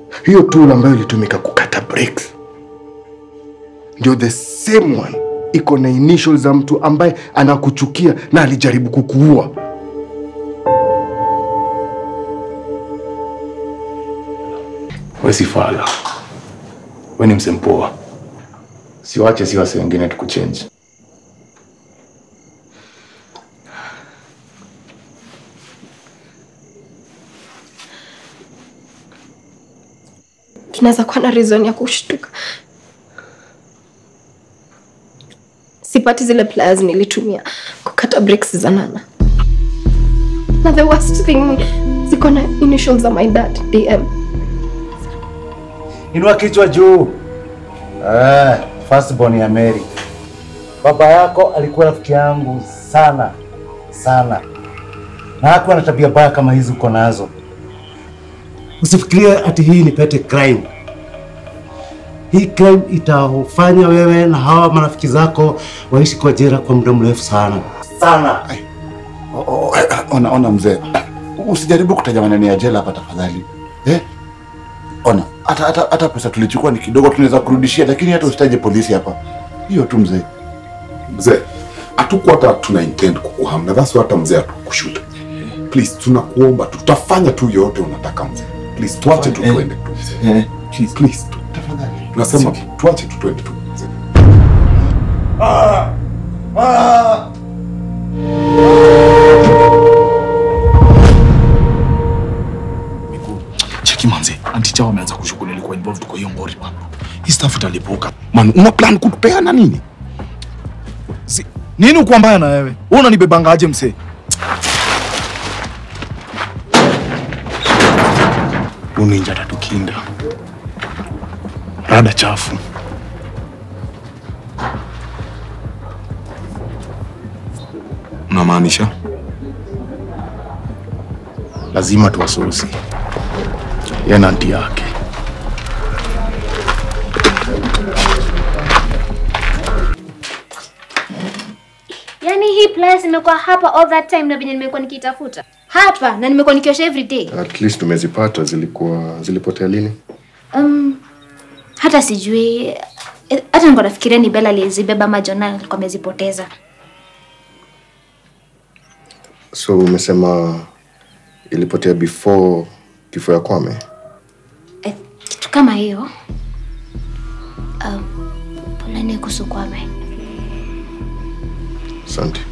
hiyo tool ambayo ilitumika kukata brakes ndio the same one iko na initials za mtu ambaye anakuchukia na alijaribu kukuua. We si fala, we ni msempoa. Siwache si wase wengine tukuchange. tunaweza kuwa na reason ya kushtuka. Sipati zile pliers nilitumia kukata brakes za Nana, na the worst thing ni ziko na initials za my dad DM. Inua kichwa juu. Ah, firstborn ya Mary. Baba yako alikuwa rafiki yangu sana sana, na hakuwa na tabia baya kama hizi uko nazo. Usifikirie ati hii ni petty crime. Hii crime itafanya wewe na hawa marafiki zako waishi kwa jela kwa muda mrefu sana sana. Oh, oh, eh, ona, ona mzee, usijaribu kutaja maneno ya jela hapa tafadhali eh? Ona, hata, hata, hata pesa tulichukua ni kidogo, tunaweza kurudishia, lakini hata usitaje polisi hapa. Hiyo tu mzee. Mzee, hatukuwa hata tuna intend kukuhamna, that's why hata mzee hatukushuta. Please, tunakuomba tu, tutafanya tu yote unataka mzee. Please, tuache tu Eh, tuende tu mzee. eh, Please, please, tu. Tafadhali. Tunasema tuache tu tuende tu mzee. Cheki manze, anti chao ameanza kushuku nilikuwa involved kwa hiyo ngori bana. Hii stuff italipuka. Man, una plan kutupeana nini? Si, nini uko mbaya na wewe? Wewe unanibebanga aje msee? Uninja tatukinda. Rada chafu. Unamaanisha? Lazima tuwasusi. Yeye na anti yake. Yaani hii place imekuwa hapa all that time na venye nimekuwa nikitafuta hapa na nimekuwa nikiosha every day. At least tumezipata. Zilikuwa zilipotea lini? Um, hata sijui eh, hata niko nafikiria ni Bella aliyezibeba ama Jonah alikuwa amezipoteza. So umesema ilipotea before kifo ya Kwame? Eh, kitu kama hiyo. Um, poleni kuhusu Kwame. Asante.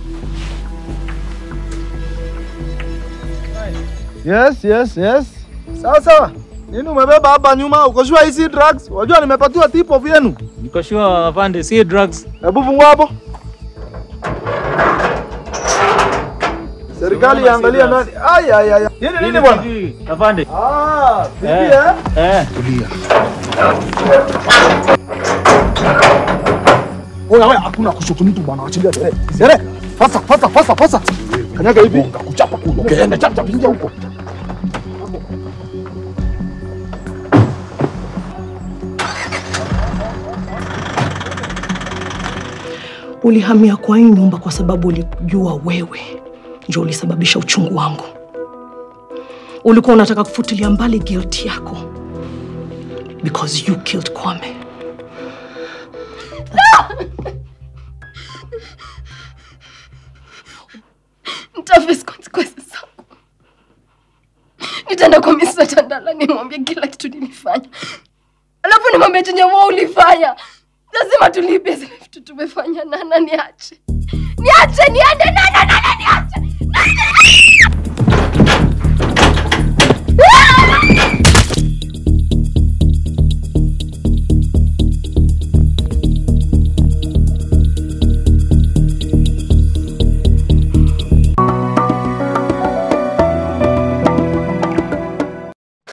Yes, yes, yes. Sawa sawa. Nini umebeba hapa nyuma? Uko sure hizi drugs? Wajua nimepatiwa tip of yenu. Niko sure afande, si drugs. Hebu fungua hapo. Serikali iangalia nani. Ai ai ai. Nini nini bwana? Afande. Ah, vipi Eh. eh? Eh. Tulia. Oya, oya, hakuna kushuku mtu bwana, achilia tere. Sere. Pasa pasa pasa pasa. Kanyaga hivi. Kuchapa kulo. Keenda chap chap ingia huko. Ulihamia kwa hii nyumba kwa sababu ulijua wewe ndio ulisababisha uchungu wangu. Ulikuwa unataka kufutilia mbali guilt yako because you killed Kwame. Nitaface consequences zangu. Nitaenda kwa Mr. Tandala nimwambie kila kitu nilifanya, alafu nimwambie chenye wewe ulifanya. Lazima tulipe zile vitu tumefanya. Nana, niache, niache niende. Nana,